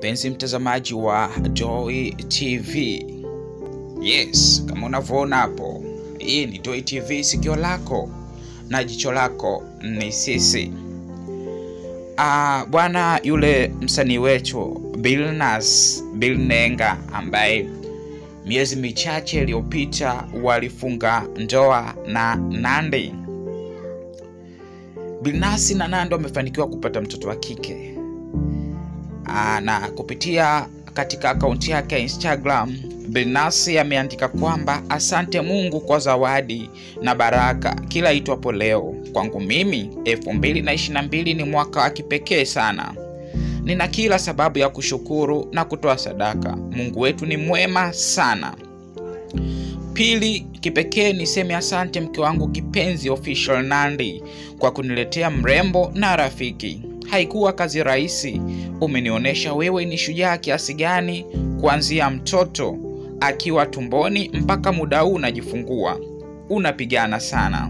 mpenzi mtazamaji wa Joy TV. Yes, kama unavyoona hapo, hii ni Joy TV, sikio lako na jicho lako ni sisi. Ah, bwana yule msanii wetu Billnass Bill Nenga ambaye miezi michache iliyopita walifunga ndoa na Nandy. Billnass na Nandy wamefanikiwa kupata mtoto wa kike. Aa, na kupitia katika akaunti yake ya Instagram Billnass ameandika kwamba asante Mungu kwa zawadi na baraka kila itwapo leo. Kwangu mimi 2022 ni mwaka wa kipekee sana. Nina kila sababu ya kushukuru na kutoa sadaka. Mungu wetu ni mwema sana. Pili, kipekee niseme asante mke wangu kipenzi Official Nandy kwa kuniletea mrembo na rafiki. Haikuwa kazi rahisi. Umenionyesha wewe ni shujaa kiasi gani, kuanzia mtoto akiwa tumboni mpaka muda huu unajifungua. Unapigana sana.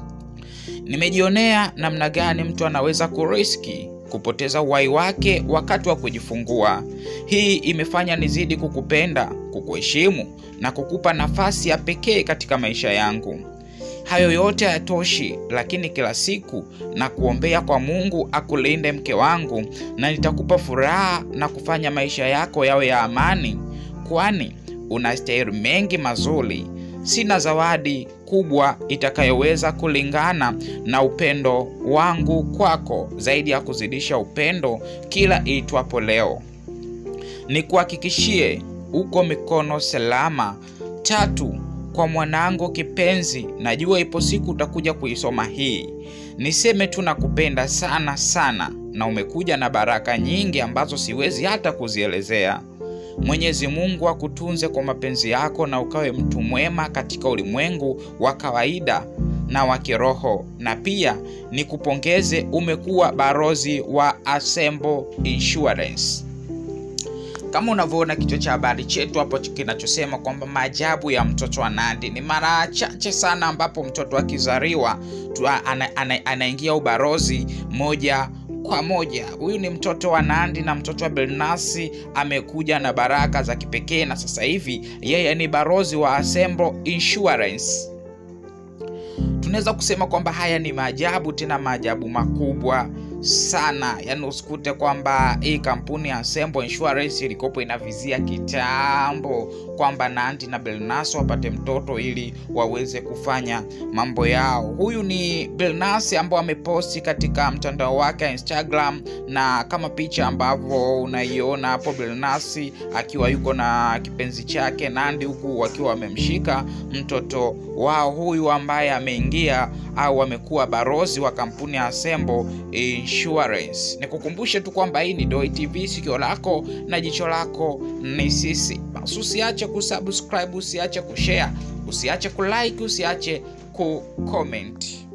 Nimejionea namna gani mtu anaweza kuriski kupoteza uhai wake wakati wa kujifungua. Hii imefanya nizidi kukupenda, kukuheshimu na kukupa nafasi ya pekee katika maisha yangu. Hayo yote hayatoshi, lakini kila siku na kuombea kwa Mungu akulinde mke wangu, na nitakupa furaha na kufanya maisha yako yawe ya amani, kwani unastahili mengi mazuri. Sina zawadi kubwa itakayoweza kulingana na upendo wangu kwako, zaidi ya kuzidisha upendo kila iitwapo leo. Nikuhakikishie uko mikono salama. Tatu, kwa mwanangu kipenzi, najua ipo siku utakuja kuisoma hii. Niseme tu nakupenda sana sana, na umekuja na baraka nyingi ambazo siwezi hata kuzielezea. Mwenyezi Mungu akutunze kwa mapenzi yako na ukawe mtu mwema katika ulimwengu wa kawaida na wa kiroho, na pia nikupongeze, umekuwa barozi wa Assemble Insurance. Kama unavyoona kichwa cha habari chetu hapo kinachosema kwamba maajabu ya mtoto wa Nandy, ni mara chache sana ambapo mtoto akizaliwa anaingia ana, ana ubarozi moja kwa moja. Huyu ni mtoto wa Nandy na mtoto wa Billnass amekuja na baraka za kipekee, na sasa hivi yeye ni barozi wa Assemble Insurance. Tunaweza kusema kwamba haya ni maajabu, tena maajabu makubwa sana. Yaani usikute kwamba hii kampuni ya Assemble Insurance ilikopo inavizia kitambo kwamba Nandy na Billnass wapate mtoto ili waweze kufanya mambo yao. Huyu ni Billnass ambao ameposti katika mtandao wake wa Instagram, na kama picha ambavyo unaiona hapo, Billnass akiwa yuko na kipenzi chake Nandy, huku wakiwa wamemshika mtoto wao huyu ambaye ameingia au amekuwa barozi wa kampuni ya Assemble Insurance. Nikukumbushe tu kwamba hii ni Joy TV, sikio lako na jicho lako ni sisi. Basi usiache kusubscribe, usiache kushare, usiache kulike, usiache kucomment.